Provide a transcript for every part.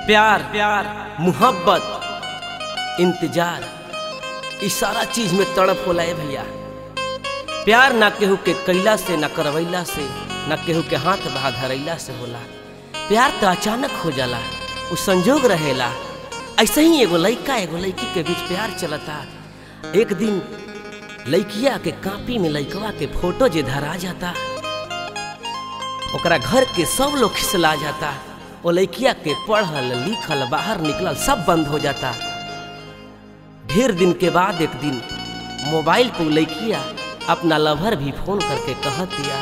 प्यार प्यार मोहब्बत इंतजार ई सारा चीज में तड़प होला ए भैया प्यार ना केहू के कैला से ना करवैला से ना केहू के हाथ बहा धरैला से होला प्यार तो अचानक हो जाला उ संजोग रहेला ऐसे ही एगो लइका एगो लड़की के बीच प्यार चलता एक दिन लड़किया के कापी में लइकवा के फोटो जे धरा जाता ओकरा घर के सब लोग खिसला जाता ओ लड़किया के पढ़ल लिखल बाहर निकलल सब बंद हो जाता ढेर दिन के बाद एक दिन मोबाइल पर लड़किया अपना लवर भी फोन करके कह दिया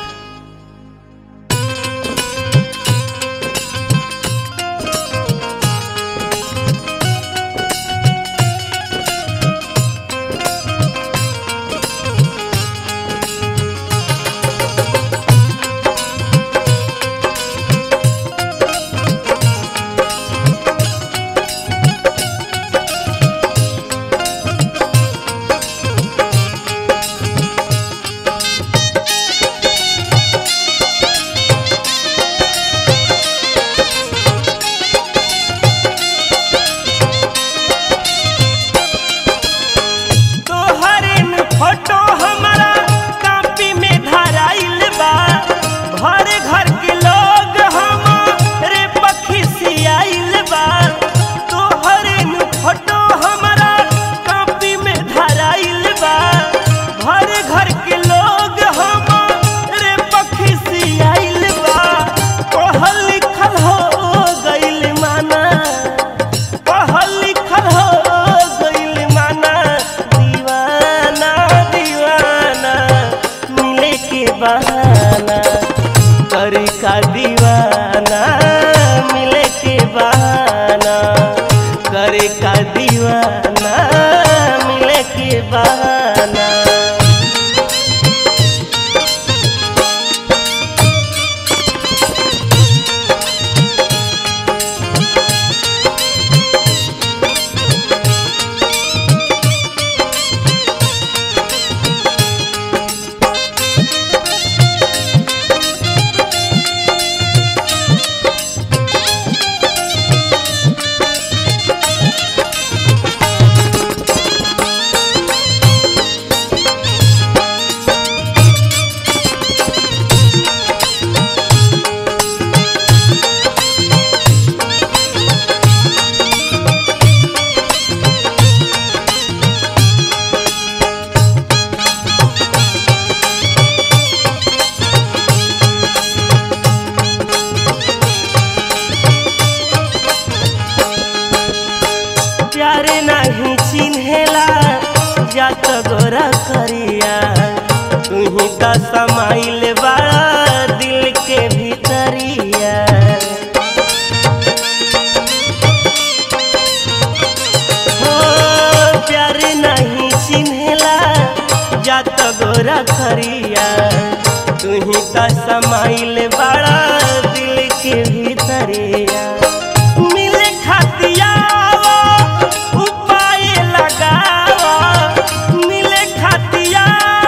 तोहरे न फोटो हमारा कापी में धराइल बा घर घर के लोग हमारे पखिसियाइल बा तोहरे न फोटो हमारा कापी में धराइल बा घर घर के लोग हमारे पखिसियाइल बा पढ़ल लिखल हो गइल माना पढ़ल लिखल हो गइल माना दीवाना दीवाना मिले के बहाना करे का दीवाना मिले के बहाना करे का दीवाना मिले के बहाना प्यार नहीं चिन्हेला जात गोरा करिया तू ही का समाइल बड़ा दिल के भीतरिया हो प्यार नहीं चिन्हेला जात गोरा करिया तू ही का समाइल बड़ा दिल के भीतरिया मिले खातिया उपाय लगावा मिले खातिया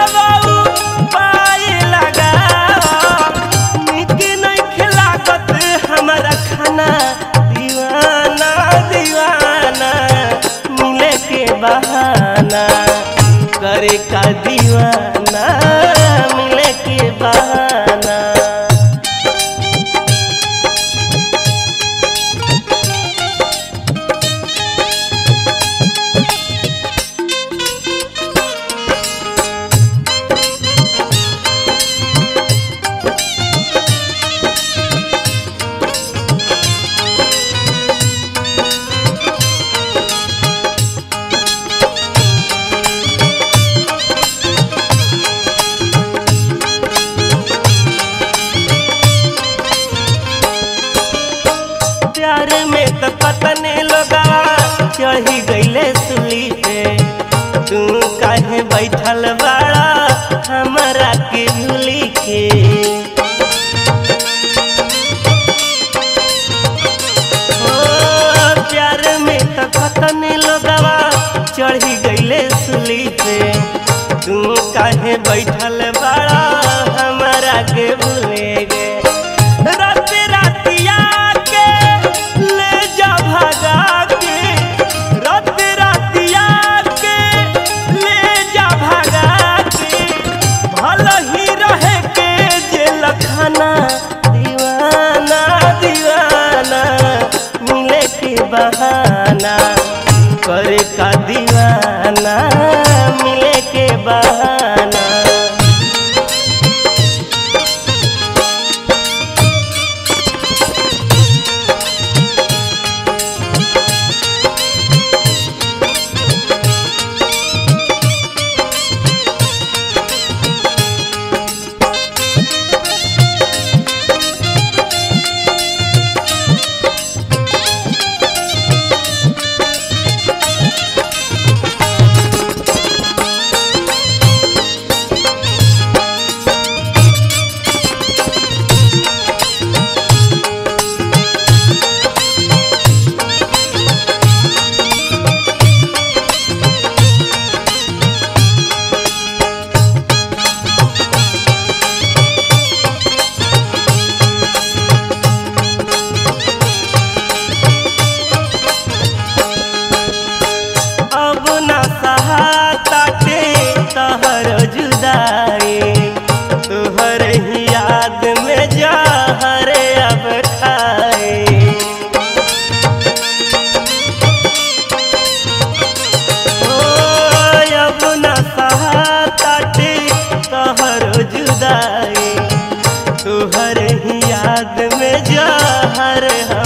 उपाय लगावा निक नहीं खिलाकत हमारा खाना दीवाना दीवाना मिले के बहाना करे का दीवाना मिले के बहाना प्यार में तो पतने लोगा चढ़ी गईले सुली पे तू काहे बैठल बाड़ा हमरा के भूली के ओ, प्यार में तो पतने लोगवा चढ़ी गईले सुली पे तू काहे बैठल बाड़ा हमरा के भूले गे रात रातिया के ले जा बहाना करे का दीवाना मिले के बहाना अब न सहाताटे तहर जुदाई तुहर ही याद में जहर अब खाए ओ अब न सहाताटे तहर जुदाई तुहर ही याद में जहर